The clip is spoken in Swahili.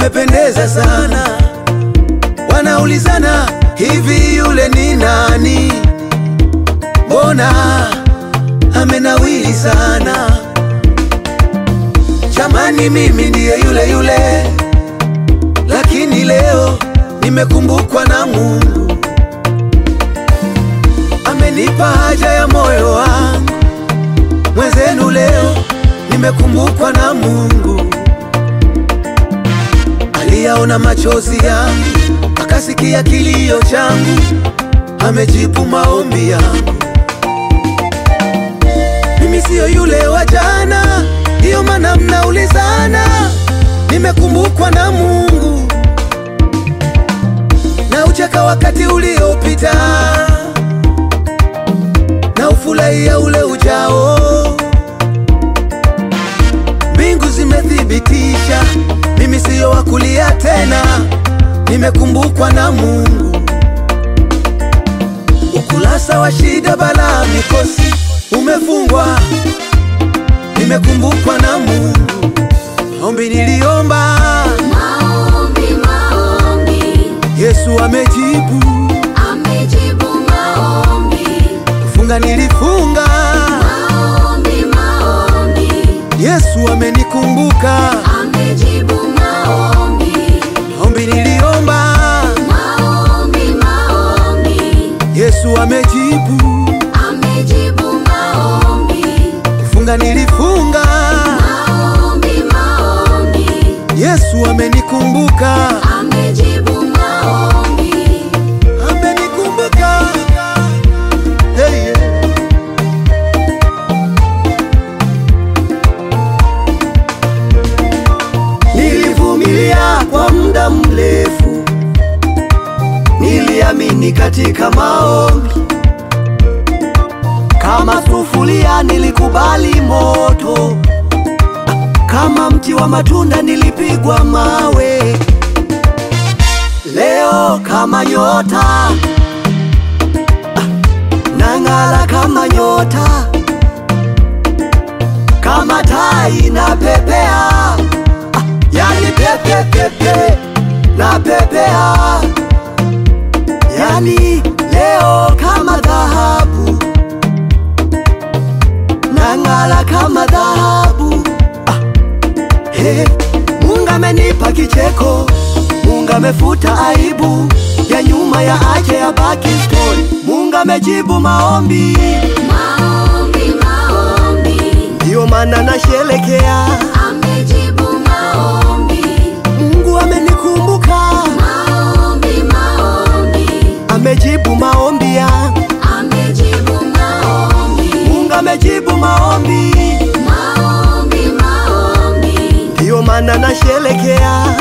umependeza sana. Wanaulizana hivi, yule ni nani? Mbona amenawili sana? Jamani, mimi ndiye yule yule, lakini leo nimekumbukwa na Mungu. Amenipa haja ya moyo wangu, mwenzenu leo nimekumbukwa na Mungu. Aliyaona machozi yangu, akasikia kilio changu, amejibu maombi yangu. Mimi siyo yule wa jana, ndiyo maana mnaulizana. Nimekumbukwa na Mungu na ucheka wakati uliopita na ufurahia ule ujao. Mbingu zimethibitisha mimi siyo wa kulia tena, nimekumbukwa na Mungu. Ukurasa wa shida, balaa, mikosi umefungwa, nimekumbukwa na Mungu. Ombi niliomba, Maombi, maombi, Yesu amejibu. amejibu maombi. Kufunga nilifunga, Maombi, maombi, Yesu amenikumbuka. amejibu maombi. Ombi niliomba, Maombi, maombi, Yesu amejibu. amejibu maombi. Kufunga nilifunga, Maombi, maombi, Yesu amenikumbuka. amejibu maombi. Amenikumbuka. Hey, yeah. Nilivumilia kwa muda mrefu, niliamini katika maombi. Kama sufuria nilikubali moto, kama mti wa matunda nilipigwa mawe. Leo kama nyota ah, nang'ala kama nyota, kama tai na pepea ah, yani pepe pepe na pepea, yani leo kama dhahabu nang'ala kama dhahabu ah, He, Mungu amenipa kicheko, Mungu amefuta aibu ya nyuma ya ache ya baki story. Mungu amejibu maombi, Maombi, maombi, ndiyo maana nasherekea. amejibu maombi. Mungu amenikumbuka, Maombi, maombi, amejibu maombi ya amejibu maombi. Mungu amejibu maombi, Maombi, maombi, ndiyo maana nasherekea.